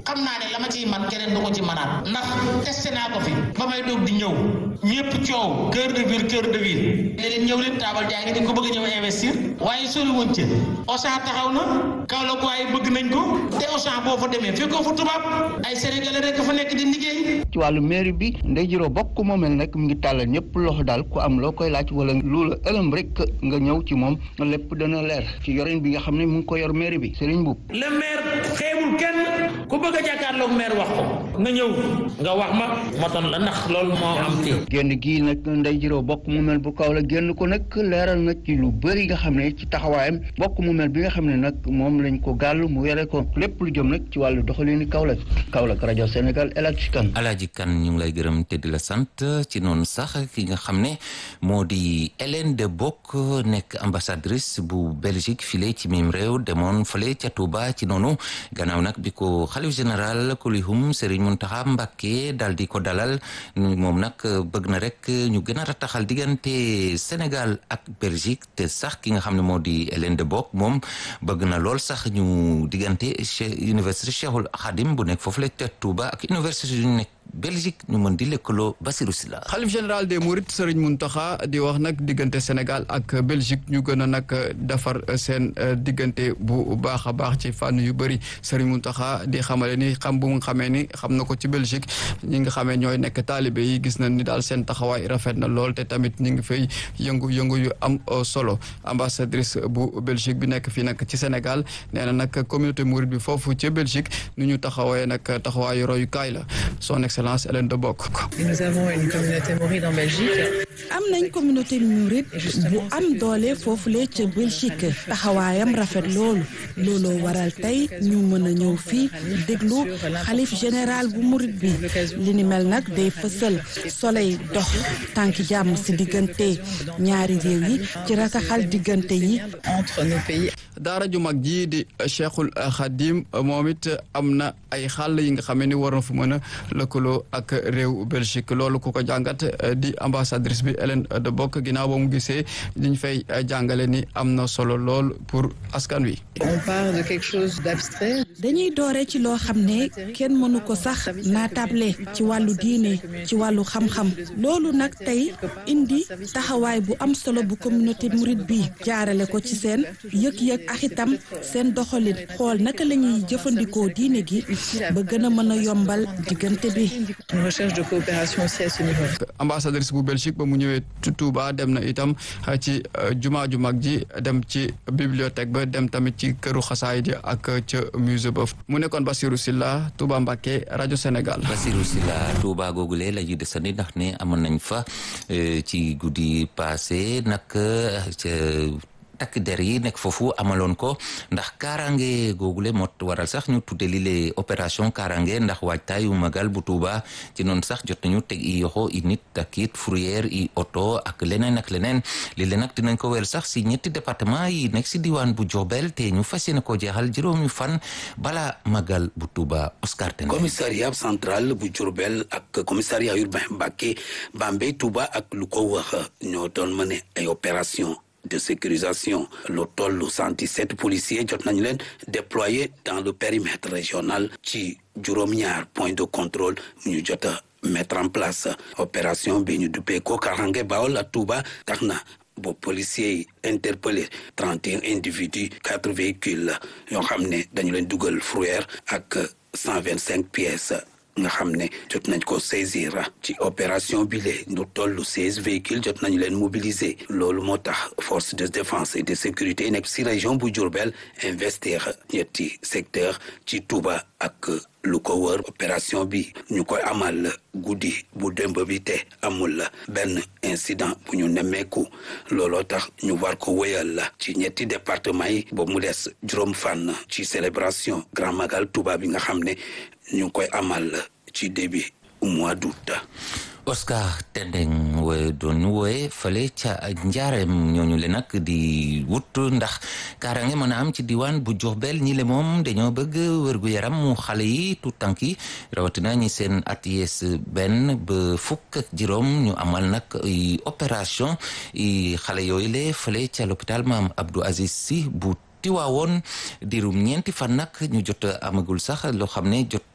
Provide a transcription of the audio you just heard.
xam naa ne la ma ciy man keneen du ko ci manaat ndax testé naa ko fi ba may doog di ñëw ñëpp coow cœur de ville cœur de ville léeg ñëw leen taabal jaay ngi dañ ko bëgg a ñëw investir waaye sori woon ca Auchan taxaw na Kaolack waaye bëgg nañ ko te Auchan boo fa demee fekkoo fa tubaab ay sénégalais rek fa nekk di liggéey ci wàllu mairie bi Ndeye Giro Bokk moomel nag mu ngi tàllal ñëpp loxo daal ku am loo koy laaj wala lu la ëlëm rek nga ñëw ci moom lépp dana leer ci yorin bi nga xam ne mu ngi ko yor mairie bi Serigne Mboup le maire xeebul kenn ku bëgg a jàkkaarloog maire wax ko nga ñëw nga wax ma ma ton la ndax loolu moo am fii génn gii nag Ndeye Giro Bokk moomel bu kaw la génn ko nag leeral na ci lu bëri nga xam ne ci taxawaayam bokk moomel bi nga xam ne nag moom lañ ko gàll mu yore ko lépp lu jëm nag ci wàllu doxalinu Kaolack Kaolack rajo Sénégal El Hadj Kane Alaaji Kan ñu ngi lay gërëm te di la sant ci noonu sax ki nga xam ne moo di Hélène de Bock nekk ambassadrice bu Belgique file ci mim réew demoon fale ca Touba ci noonu gannaaw nag bi ko xalif général kulihum Serigne Mountakha Mbacké daal di ko dalal moom nag bëgg na rek ñu gën a rataxal diggante Sénégal ak Belgique te sax ki nga xam ne moo di Hélène de Bock moom bëgg na lool sax ñu diggante université Cheikhul Khadim bu nekk foofu la ca Touba ak université yu nekk Belgique ñu mën di lëkkaloo Basirou Sylla xalif général des Mourides Serigne Mountakha di wax nag diggante Sénégal ak Belgique ñu gën a nag defar seen diggante bu baax a baax ci fànn yu bëri Serigne Mountakha di xamale ni xam bu mu xamee ni xam na ko ci Belgique ñi nga xamee ñooy nekk taalibe yi gis nañ ni daal seen taxawaay rafet na lool te tamit ñi ngi fay yëngu-yëngu yu am solo ambassadrice bu Belgique bi nekk fii nag ci Sénégal nee na nag communauté mouride bi foofu ci Belgique nu ñu taxawee nag taxawaayu royukaay la son excellence Hélène de Bock. Nous avons une communauté mouride en Belgique. am nañ communauté mouride bu am doole foofule ca Belgique taxawaayam rafet loolu looloo waral tey ñu mën a ñëw fii déglu xalif général bu mouride bi li ni mel nag day fësal soleil dox tànki jàmm si diggante ñaari réew yi ci rataxal diggante yi. entre nos pays. daara ju mag ji di Cheikhul Khadim moom it am na ay xàll yi nga xam ni war na fu mën a lëkkaloo ak réew Belgique loolu ku ko jàngat di ambassadrice bi Hélène de Bock ginnaaw ba mu gisee liñ fay jàngale ni am na solo lool pour askan wi. on part de quelque chose d'abstrait. dañuy doore ci loo xam ne kenn mënu ko sax naatable ci wàllu diine ci wàllu xam-xam loolu nag tey indi taxawaay bu am solo bu communauté mouride bi jaarale ko ci seen yëg-yëg ak itam seen doxalin xool naka la ñuy jëfandikoo diine gi ba gën a mën a yombal diggante bi. une recherche de coopération aussi à ce niveau. ambassadrice bu Belgique ba mu ñëwee Touba dem na itam ci jumaa ju mag ji dem ci bibliothèque ba dem tamit ci këru xasaay ji ak ca musée ba mu nekkoon Basirou Sylla Touba Mbacké rajo Sénégal. Basirou Sylla Touba googule la ñuy desandi ndax ne amoon nañ fa ci guddi passé nag ca takk der yi nekk foofu amaloon ko ndax kaaraange googule moo waral sax ñu tudde li le opération kaaraange ndax waajtaayu magal bu Tuuba ci noonu sax jot nañu teg i yoxo i nit ak it fourrière i oto ak leneen ak leneen li le nag dinañ ko wel sax si ñetti département yi nekk si diwaan bu Diourbel te ñu fas yéene ko jeexal juróomi fan bala magal bu Tuuba Oscar Tene commissariat central bu Diourbel ak commissariat urbain Mbacké Bambey Touba ak lu ko wax ñoo doon mëne ay opération de sécurisation lu toll 117 policiers jot nañu leen déployés dans le périmètre régional ci juróom-ñaar point de contrôle ñu jot a mettre en place opération bi ñu duppee ko Karange Bawol ak Touba tax na ba policiers yi interpellé 31 individus quatre véhicules yoo xam ne dañu leen dugal fourrière ak 125 pièces nga xam ne jot nañ ko saisir ci opération bi lee lu toll seize véhicules jot nañu leen mobiliser loolu moo tax force de défense et de sécurité yi nekk si région bu Diourbel investir ñetti secteur ci Touba ak lu ko wër opération bi ñu koy amal guddi bu démb bi te amul benn incident bu ñu nemmeeku looloo tax ñu war ko wéyal ci ñetti département yi boobu mu des juróom fànn ci célébration Grand Magal Touba bi nga xam ne ñu ngi koy amal ci début mois d'août Oscar Tendeng we doon ñu wooye fale ca njaareem ñooñu le nag di wut ndax kaaraange mën a am ci diwaan bu Diourbel ñi le moom dañoo bëgg wërgu yaram mu xale yi tout tànk yi rawatina ñi seen at yees benn ba fukk ak juróom ñu amal nag opération xale yooyu le fale ca l'hôpital Maam Abdou Aziz Sy bu tiwaawoon dirum ñeenti fan nag ñu jot amagul sax loo xam ne jot